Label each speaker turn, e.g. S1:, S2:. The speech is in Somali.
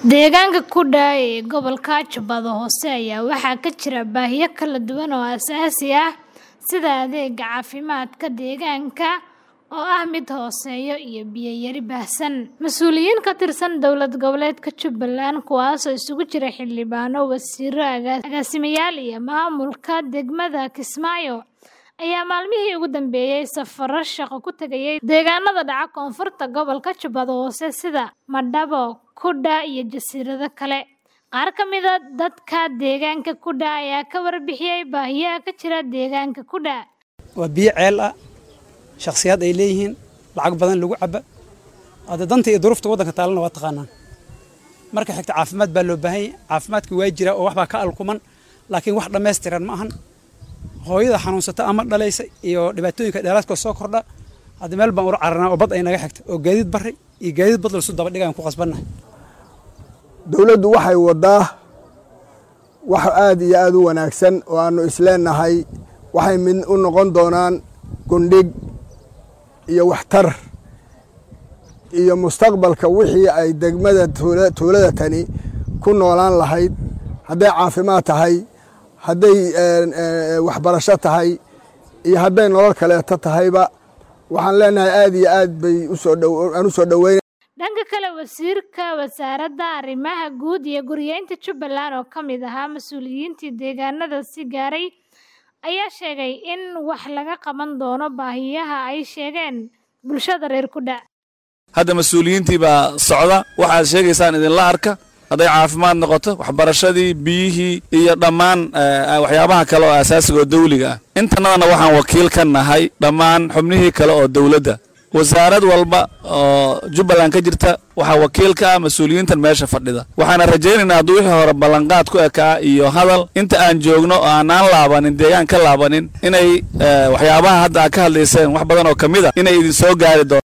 S1: Deegaanka Kudha ee gobolka Jubbada Hoose ayaa waxaa ka jira baahiyo kala duwan oo aasaasi ah sida adeegga caafimaadka deegaanka oo ah mid hooseeya iyo biyo yari baahsan. Mas'uuliyiin ka tirsan dowlad goboleedka Jubbaland kuwaasoo isugu jira xildhibaano, wasiirro, agaasimayaal iyo maamulka degmada Kismaayo ayaa maalmihii ugu dambeeyay safarro shaqo ku tagayay deegaanada dhaca koonfurta gobolka Jubbada Hoose sida Madabo, Kudha iyo jasiirado kale. Qaar ka mid ah dadka deegaanka Kudha ayaa ka warbixiyay baahiyaha ka jira deegaanka Kudha.
S2: waa biyo ceel ah shakhsiyaad ay leeyihiin lacag badan lagu caba hadda danta iyo duruufta waddanka taalana waa taqaanaan marka xigta caafimaad baa loo baahan yahay caafimaadka waa jira oo waxbaa ka alkuman laakiin wax dhammaystiran ma ahan hooyada xanuunsata ama dhalaysa iyo dhibaatooyinka dheeraadka soo kordha hadda meel baan ula cararnaa oo bad ay naga xigta oo gaadiid barri iyo gaadiid bad lasu daba dhigaan ku qasbannahay
S3: dowladdu waxay waddaa wax aad iyo aad u wanaagsan oo aannu isleenahay waxay mid u noqon doonaan gundhig iyo waxtar iyo mustaqbalka wixii ay degmada tuulada tani ku noolaan lahayd hadday caafimaad tahay hadday waxbarasho tahay iyo hadday nolol kaleeto tahayba waxaan leenahay aad iyo aad bay aan u soo dhoweyn
S1: dhanka kale wasiirka wasaaradda arrimaha guud iyo guryeynta Jubbaland oo ka mid ahaa mas'uuliyiintii deegaanada si gaaray ayaa sheegay in wax laga qaban doono baahiyaha ay sheegeen bulshada reer Kudha.
S4: hadda mas-uuliyiintii baa socda waxaad sheegaysaan idinla arka hadday caafimaad noqoto waxbarashadii biyihii iyo dhammaan waxyaabaha kale oo asaasiga oo dawliga ah intanadana waxaan wakiil ka nahay dhammaan xubnihii kale oo dowladda wasaarad walba oo jubbaland ka jirta waxaa wakiil ka ah mas-uuliyiintan meesha fadhida waxaana rajaynaynaa hadduu wixii hore ballanqaad ku ekaa iyo hadal inta aan joogno oo aanaan laabanin deegaan ka laabanin inay waxyaabaha hadda aad ka hadlayseen wax badan oo ka mid a inay idin soo gaari doon